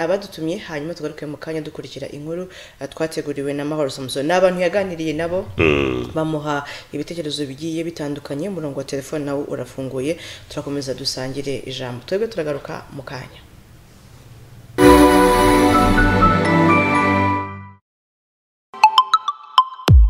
abadutumye hanyuma tugaruke mu kanya dukurikira inkuru eh, twateguriwe na mahoro samuson ni abantu yaganiriye nabo bamuha ibitekerezo bigiye bitandukanye umurongo wa telefone nawo urafunguye turakomeza dusangire ijambo twebwe turagaruka mu kanya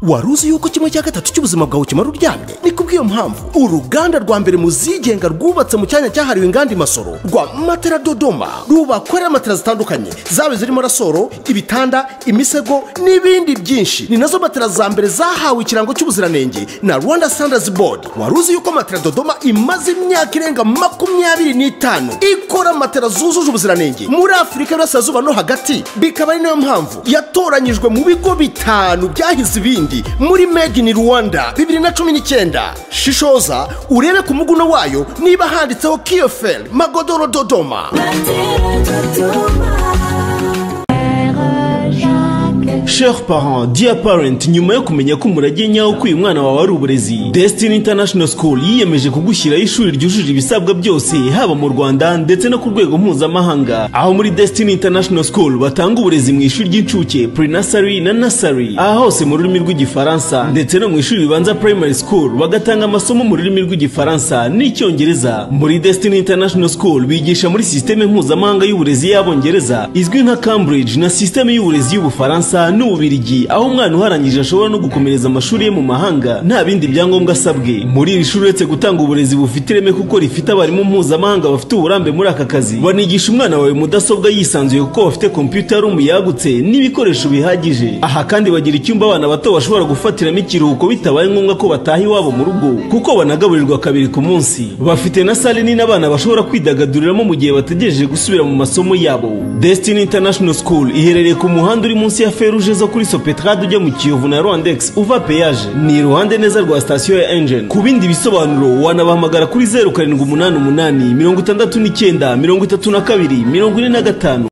wari uzi yuko kimwe cya gatatu cy'ubuzima bwawe kimara uryamye ni kubw'iyo mpamvu uruganda rwa mbere mu zigenga rwubatse mu cyanya cyahariwe inganda imasoro rwa matera dodoma rubakorera matera zitandukanye zaba zirimo rasoro ibitanda imisego n'ibindi byinshi ni nazo matera za mbere zahawe ikirango cy'ubuziranenge na rwanda standards board wari uzi yuko matera dodoma imaze imyaka irenga makumyabiri n'itanu ikora matera zujuje ubuziranenge muri afurika y'uburasirazuba no hagati bikaba ari nayo mpamvu yatoranyijwe mu bigo bitanu byahize ibindi muri made in rwanda bibiri na cumi n'icyenda shishoza urebe ku muguno wayo niba handitseho kiyoferi magodoro dodoma Chers parents, dear parent, nyuma yo kumenya ko umurage nyawo k'uyu mwana wawe ari uburezi, Destiny International School yiyemeje kugushyiraho ishuri ryujuje ibisabwa byose, haba mu Rwanda ndetse no ku rwego mpuzamahanga. Aho muri Destiny International School batanga uburezi mu ishuri ry'incuke, pre-nursery na nursery, aha hose mu rurimi rw'igifaransa, ndetse no mu ishuri ribanza primary school bagatanga amasomo mu rurimi rw'igifaransa n'icyongereza. Muri Destiny International School bigisha muri sisiteme mpuzamahanga y'uburezi y'abongereza izwi nka Cambridge na sisiteme y'uburezi y'ubufaransa n'ububirigi aho umwana uharangije ashobora no gukomereza amashuri ye mu mahanga nta bindi byangombwa asabwe muri iri shuri uretse gutanga uburezi bufite ireme kuko rifite abarimu mpuzamahanga bafite uburambe muri aka kazi banigisha umwana wawe mudasobwa yisanzuye kuko bafite kompiyuta rumu yagutse n'ibikoresho bihagije aha kandi bagira icyumba abana bato bashobora gufatiramo ikiruhuko bitabaye ngombwa ko bataha iwabo mu rugo kuko banagaburirwa kabiri ku munsi bafite na sale nini abana bashobora kwidagaduriramo mu gihe bategereje gusubira mu masomo yabo Destiny International School iherereye ku muhanda uri munsi ya feruje uje zo kuri sopetrade ujya mu kiyovu na rwandex uva peyaje ni iruhande neza rwa sitasiyo ya engine ku bindi bisobanuro wanabahamagara kuri zeru karindwi umunani umunani mirongo itandatu n'icyenda mirongo itatu na kabiri mirongo ine na gatanu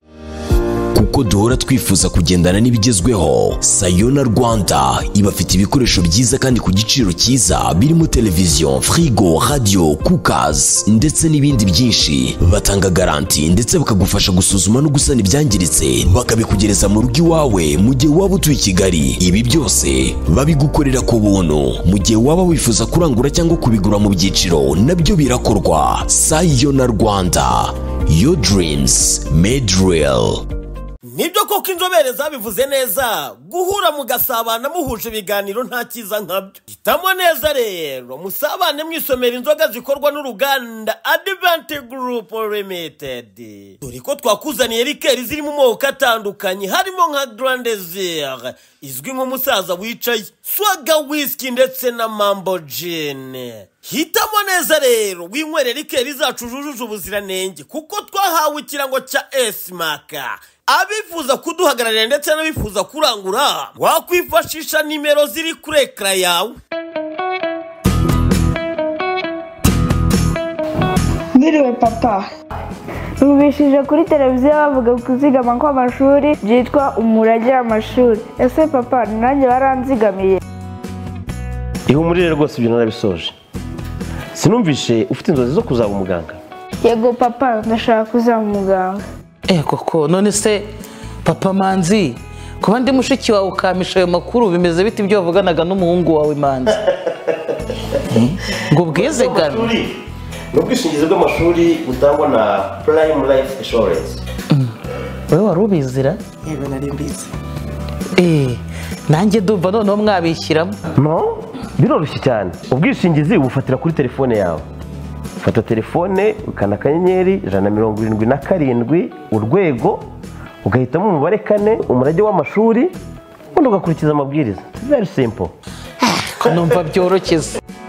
kuko duhora twifuza kugendana n'ibigezweho sayona rwanda ibafite ibikoresho byiza kandi ku giciro cyiza birimo televiziyo firigo radiyo kukazi ndetse n'ibindi byinshi batanga garanti ndetse bakagufasha gusuzuma no gusana ibyangiritse bakabikugereza mu rugo iwawe mu gihe waba utuye i kigali ibi byose babigukorera ku buntu mu gihe waba wifuza kurangura cyangwa kubigura mu byiciro nabyo birakorwa sayona rwanda your dreams made real nibyo koko inzobere zabivuze neza guhura mugasabana muhuje ibiganiro nta cyiza nkabyo hitamo neza rero musabane mwisomera inzoga zikorwa n'uruganda adivanti gurupu limitedi dore ko twakuzaniye rikeri ziri mu moko atandukanye harimo nka garandezire izwi nk'umusaza wicaye swaga wisiki ndetse na mambo jini hitamo neza rero winywere rikeri zacu zujuje ubuziranenge kuko twahawe ikirango cya esimaka abifuza kuduhagararira ndetse n'abifuza kurangura wakwifashisha nimero ziri kuri ekara yawe Mwiriwe papa Numvishije kuri televiziyo bavuga kuzigama kw'amashuri byitwa umurage w'amashuri ese papa ni nanjye baranzigamiye ihumurire rwose ibyo narabisoje sinumvishe ufite inzozi zo kuzaba umuganga yego papa ndashaka kuzaba umuganga Eh koko none se papa manzi kuba ndi mushiki wawe ukampisha ayo makuru bimeze bite ibyo wavuganaga n'umuhungu wawe manzi Eh, ngo ubwizigame ni ubwishingizi bw'amashuri butangwa na purayimu layifu inshuwarensi wowe wari ubizira yego nari mbizi Eh, nanjye ndumva noneho mwabishyiramo no biroroshye cyane ubwishingizi ubufatira kuri telefone yawe ufata telefone ukanda akanyenyeri ijana na mirongo irindwi na karindwi urwego ugahitamo umubare kane umurage w'amashuri ubundi ugakurikiza amabwiriza very simple ko numva byoroshye se.